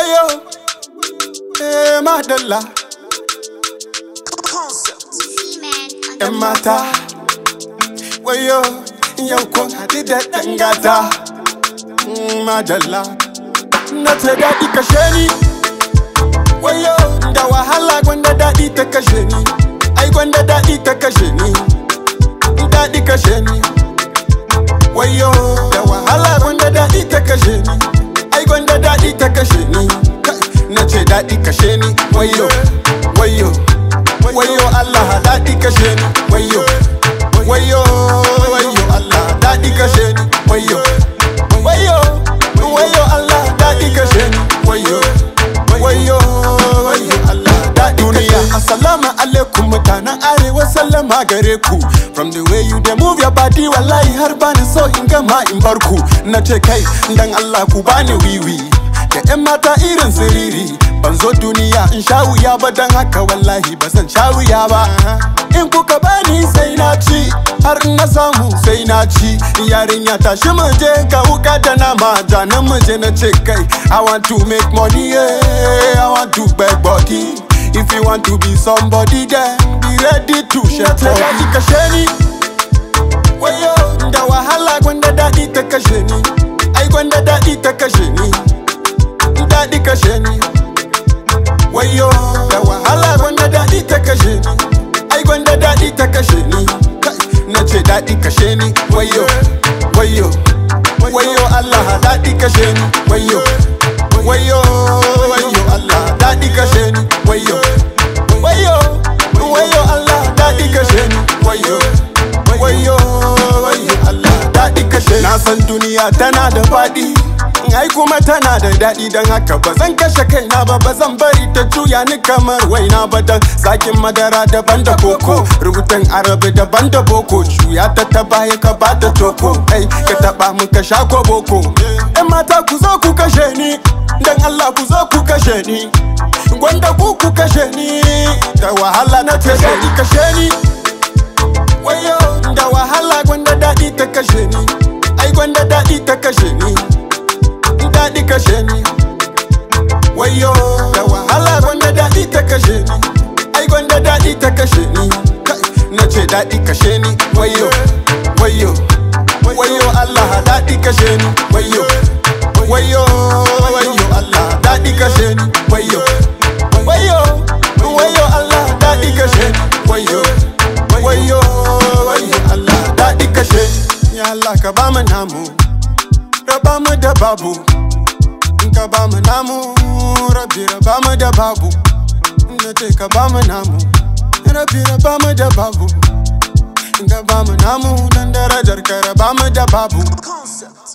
wayo eh madalla yan mata wayo yau kun haɗu da ɗan gata Mm, madalla na ce daɗi kashe ni wayo da wahala gwanda daɗi ta kashe ni ai gwanda daɗi ta kashe ni daɗi kashe ni wayo da wahala gwanda daɗi ta kashe ni ai gwanda daɗi ta kashe ni na ce daɗi kashe ni wayo wayo wayo Allah daɗi kashe ni wayo wayo wayo Allah daɗi kashe ni wayo wayo wayo Allah daɗi kashe ni wayo wayo wayo Allah daɗi duniya assalamu alaikum mutanen arewa sallama gare ku from the way you dey move your body wallahi har bani so in gama in bar ku na ce kai dan Allah ku bani wiwi da yan mata irin siriri ban zo duniya in sha wuya ba dan haka wallahi ba zan sha wuya ba in kuka bani sai na ci har in na samu sai na ci yarinya tashi mu je ka wuka da nama janin mu je na ce kai i want to make money yeah. i want to beg body if you want to be somebody then be ready to share body kashe ni wayo da wahala gwanda daɗi ta kashe ni ai gwanda daɗi ta kashe ni daɗi kashe ni wayo da wahala gwanda daɗi ta kashe ni ai gwanda daɗi ta kashe ni na ce daɗi kashe ni wayo wayo wayo Allah daɗi kashe ni wayo wayo wayo Allah daɗi kashe ni wayo wayo wayo Allah daɗi kashe ni wayo wayo wayo Allah daɗi kashe ni na san duniya tana da faɗi ai kuma tana da daɗi don haka ba zan kashe kaina ba ba zan bari ta juya ni kamar waina ba dan zakin madara daban da koko rubutun arabi daban da boko juya ta ta baya ka bata toko ai ka taba mu ka sha ko boko yan mata ku zo ku kashe ni dan Allah ku zo ku kashe ni gwanda ku ku kashe ni da wahala na ce daɗi kashe ni wayo da wahala gwanda daɗi ta kashe ni ai gwanda daɗi ta kashe ni daɗi kashe ni wayo da wahala gwanda daɗi ta kashe ni ai gwanda daɗi ta kashe ni na ce daɗi kashe ni wayo wayo wayo Allah daɗi kashe ni wayo wayo wayo Allah daɗi kashe ni wayo wayo wayo Allah daɗi kashe ni wayo wayo wayo Allah daɗi kashe ni ya Allah ka ba mu namu raba mu da babu in ka ba mu namu rabi raba mu da babu na ce ka ba mu namu rabi raba mu da babu in ka ba mu namu dan darajar ka raba mu da babu